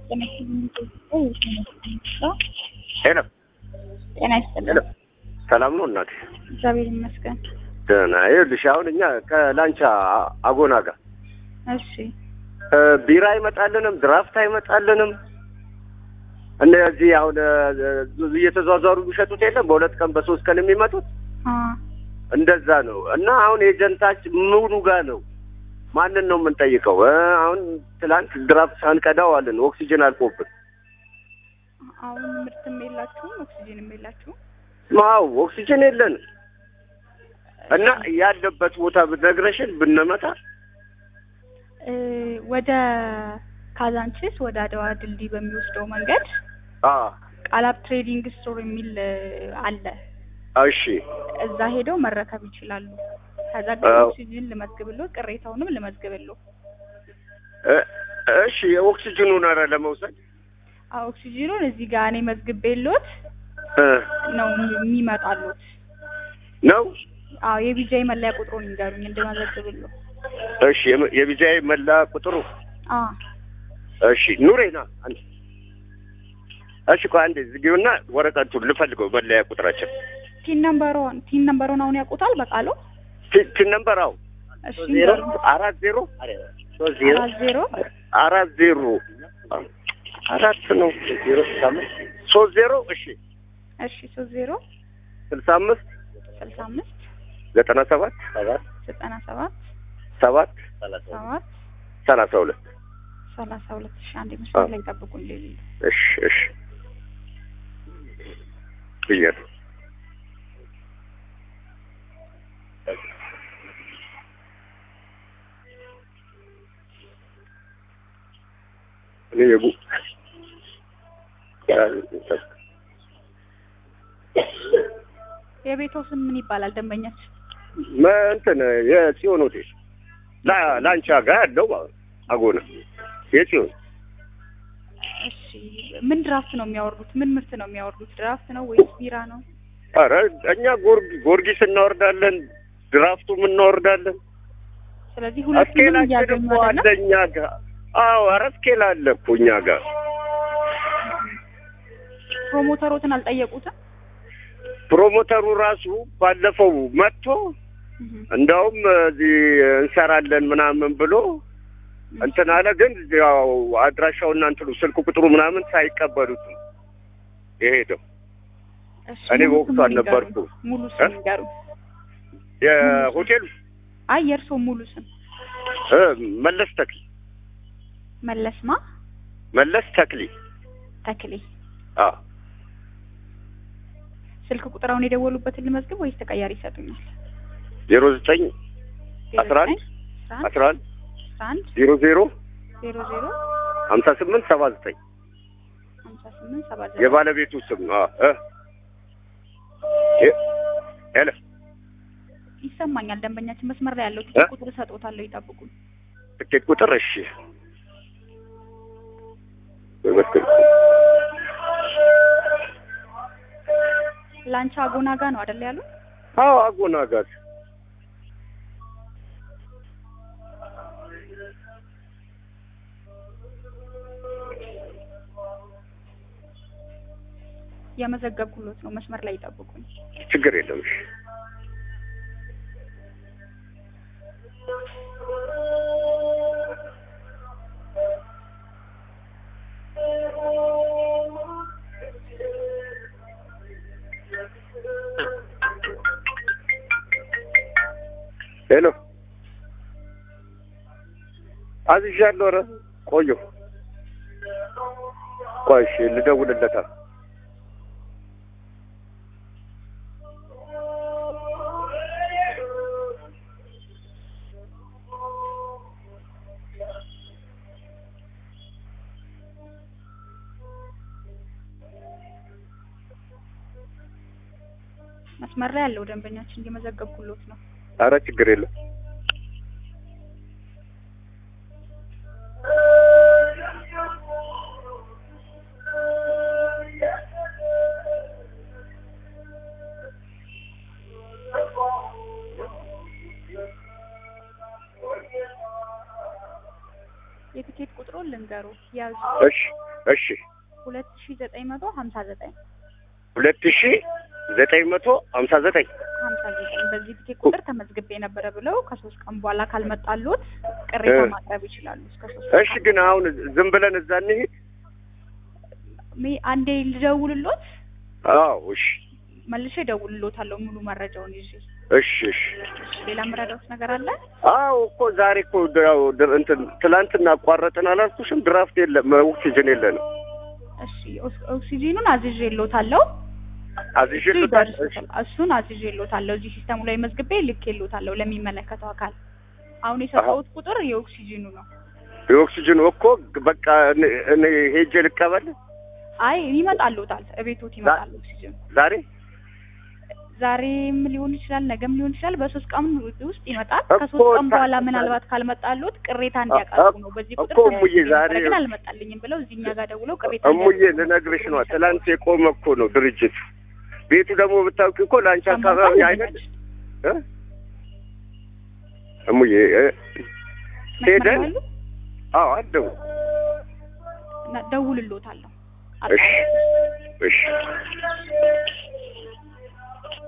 ሄሎ ጤና ይስጥልን። ሄሎ ሰላም ነው እናቴ? እግዚአብሔር ይመስገን። ደህና። ይኸውልሽ አሁን እኛ ከላንቻ አጎና ጋር እሺ እ ቢራ አይመጣልንም፣ ድራፍት አይመጣልንም። እነዚህ አሁን እ እየተዟዟሩ የሚሸጡት የለም በሁለት ቀን በሶስት ቀን የሚመጡት አ እንደዛ ነው። እና አሁን ኤጀንታችን ምኑ ጋር ነው? ማንን ነው የምንጠይቀው? እ አሁን ትላንት ድራፍት ሳንቀዳው አለን ኦክሲጅን አልቆብን። አሁን ምርትም የላችሁም ኦክሲጅንም የላችሁም። ማው ኦክሲጅን የለንም እና ያለበት ቦታ ብነግረሽን ብንመጣ እ ወደ ካዛንቺስ ወደ አድዋ ድልድይ በሚወስደው መንገድ አ ቃላብ ትሬዲንግ ስቶር የሚል እ አለ። እሺ እዛ ሄደው መረከብ ይችላሉ። ከዛ ግን አዎ። ኦክሲጅን ልመዝግብሎ ቅሬታውንም ልመዝግብሎ። እ እሺ የኦክሲጅኑን ኧረ ለመውሰድ አዎ ኦክሲጅኑን እዚህ ጋር እኔ መዝግቤሎት እ ነው የሚመጣሉት። ነው አዎ የቢጃይ መለያ ቁጥሩን ይንገሩኝ እንድመዘግብሎ። እሺ የም- የቢጃይ መላ ቁጥሩ አ እሺ ኑሬና አንድ እሺ ቆይ አንዴ ዝጊውና ወረቀቱን ልፈልገው መለያ ቁጥራችን ቲን ነምበሮን ቲን ነምበሮን አሁን ያውቁታል በቃሉ? ቲ- ቲን ነምበር አዎ እሺ ዜሮ ይንገሩኝ። አራት ዜሮ አራት ዜሮ አራት ዜሮ አራት ነው ሶስት ዜሮ እሺ እሺ ሶስት ዜሮ ስልሳ አምስት ስልሳ አምስት ዘጠና ሰባት ዘጠና ሰባት ሰባት ሰባት ሰላሳ ሁለት ሰላሳ ሁለት ሺ አንድ መስመር ላይ ጠብቁን። ሌሊ እሺ እሺ ብያለሁ እኔ የቡ የቤቶ ስም ምን ይባላል? ደንበኛች መ- እንትን የጽዮን ሆቴል ላ- ላንቻ ጋር ያለው አጎና የጽዮን እሺ ምን ድራፍት ነው የሚያወርዱት? ምን ምርት ነው የሚያወርዱት? ድራፍት ነው ወይስ ቢራ ነው? ኧረ እኛ ጎርጊ ጊዮርጊስ እናወርዳለን፣ ድራፍቱም እናወርዳለን። ስለዚህ ሁለቱንም እስኬላችን እያገኙ እኮ አለ አይደለም? እኛ ጋር። አዎ ኧረ እስኬል አለ እኮ እኛ ጋር። ፕሮሞተሮትን አልጠየቁትም? ፕሮሞተሩ ራሱ ባለፈው መጥቶ እህ እንደውም እዚህ እንሰራለን ምናምን ብሎ እንትን አለ። ግን ያው አድራሻውና እንትኑ ስልክ ቁጥሩ ምናምን ሳይቀበሉት ነው የሄደው። እሺ እኔ ሙሉ በወቅቱ ስም አልነበርኩም። ይንገሩኝ። ሙሉ ስም እ? ይንገሩ። የሆቴሉ አይ የእርስዎ ሙሉ ስም እ መለስ ተክሊ መለስማ መለስ ተክሊ ተክሌ። አዎ ስልክ ቁጥራውን የደወሉበትን ልመዝግብ ወይስ ተቀያሪ ይሰጡኛል? ዜሮ ዘጠኝ አስራ አንድ አስራ አስራ አንድ አንድ ዜሮ ዜሮ ዜሮ ዜሮ ሀምሳ ስምንት ሰባ ዘጠኝ ሀምሳ ስምንት ሰባ ዘጠኝ የባለቤቱ ስም ነው። እ እ ሄሎ ይሰማኛል። ደንበኛችን መስመር ላይ ያለው ትኬት ቁጥር እሰጥዎታለሁ፣ ይጠብቁን። ትኬት ቁጥር እሺ በመስቀል ላንቻ አጎና ጋ ነው አይደል ያሉ? አዎ አጎና ጋር የመዘገብኩሎት ነው። መስመር ላይ ይጠብቁን። ችግር የለም እሺ ሄሎ አዝዣለሁ። ኧረ ቆየሁ። ቆይ እሺ ልደውልለታል። መስመር ላይ ያለው ደንበኛችን እየመዘገብኩሎት ነው። አረ ችግር የለም። የትኬት ቁጥሩ ቁጥሩን ልንገሩ ያዙ እሺ እሺ ሁለት ሺ ዘጠኝ መቶ ሀምሳ ዘጠኝ ሁለት ሺ ዘጠኝ መቶ ሀምሳ ዘጠኝ ሀምሳ ዘጠኝ በዚህ ጊዜ ቁጥር ተመዝግቤ ነበረ ብለው ከሶስት ቀን በኋላ ካልመጣሉት ቅሬታ እ። ማቅረብ ይችላሉ። እስከ ሶስት እሺ ግን አሁን ዝም ብለን እዛ እንሂድ? ሚ- አንዴ ልደውልሎት አዎ እሺ መልሼ እደውልሎታለሁ ሙሉ መረጃውን ይዤ። እሺ እሺ ሌላ ምረዳውት ነገር አለ? አዎ እኮ ዛሬ እኮ ያው ድ- እንትን ትላንትና አቋረጥን አላልኩሽም? ድራፍት የለም ኦክሲጅን የለንም። እሺ ኦክስ- ኦክሲጂኑን አዝዤሎታለሁ። እሱ አዝዤልታል። እሺ ይደርሱታል። እሱን አዝዤሎታለሁ። እዚህ ሲስተሙ ላይ መዝግቤ ልኬሎታለሁ ለሚመለከተው አካል። አሁን የሰጠሁት ቁጥር የኦክሲጂኑ ነው። የኦክሲጅን እኮ በቃ እኔ- እኔ ሄጄ ልቀበል አይ ይመጣልዎታል፣ እቤቶት ይመጣል ኦክሲጂኑ። ዛሬ ዛሬም ሊሆን ይችላል፣ ነገም ሊሆን ይችላል። በሶስት ቀን ውስጥ ይመጣል። እኮ ከሶስት ቀን ታ- በኋላ ምናልባት ካልመጣልዎት ቅሬታ እንዲያቀርቡ ነው። በዚህ ቁጥር እኮ እሙዬ ተመዝግቤ ዛሬ- ነበር፣ ግን አልመጣልኝም ብለው እዚህ እኛ ጋር ደውለው ቅሬታ እሙዬ እንዲያቀርቡ ልነግርሽ ነው። ትላንት የቆመ እኮ ነው ድርጅት ቤቱ ደግሞ ብታውቂ እኮ ለአንቺ አካባቢ አይነት እ? እሙዬ እ? ሄደን ሄደን አዎ አለው ደውልሎታለሁ። እሺ እሺ